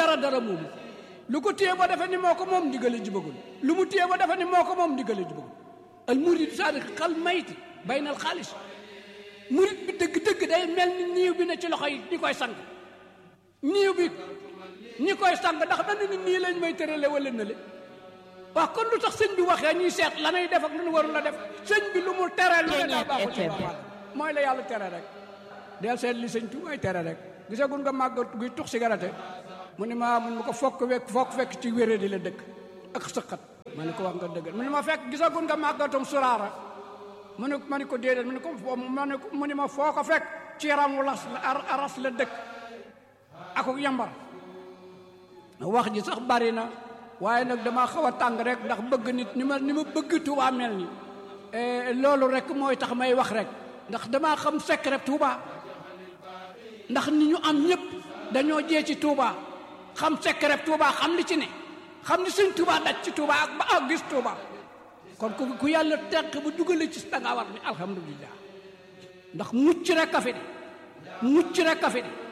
dara dara moomu lu ko téye ba defe ni moo ko moom ndigale ji bëggul lu mu téye ba defe ni moo ko moom ndigale ji bëggul al murid sadiq xal mayti baynal xaalis murid bi dëgg-dëgg day mel ni niiw bi ne ci loxo yi ñi koy sang niiw bi ñi koy sang ndax dañu ni nii lañ may tërale wala na le waaw kon lu tax sëñ bi waxee ñuy seet la nay def ak lu nu warul la def sëñ bi lu mu tere lu ne daa baaxul ci baax mooy la yàlla tere rek del seet li sëñ tubaay tere rek gisagun nga màgg guy tux cigarette mu ne ma mun ma ko fokk wekk fokk fekk ci wéré di la dëkk ak sëqat ma ne ko wax nga dëgg mu ne ma fekk gisagun nga màggatum suraara mu ne ma ne ko déedéet mu ne ko ma ne ko mu ne ma foo ko fekk ci yaram wu las aras la dëkk akuk yambar wax ji sax bari na waaye nag damaa xaw a tàng rek ndax bëgg nit ni ma ni ma bëgg Touba mel ni loolu rek mooy tax may wax rek ndax damaa xam secret Touba ndax ni ñu am ñëpp dañoo jee ci Touba xam secret Touba xam li ci ne xam ni sëñ Touba daj ci Touba ak ba ak gis Touba kon ku ku yàlla teq bu dugale ci danga war ni alhamdulilah ndax mucc rek a fi de mucc rek a fi de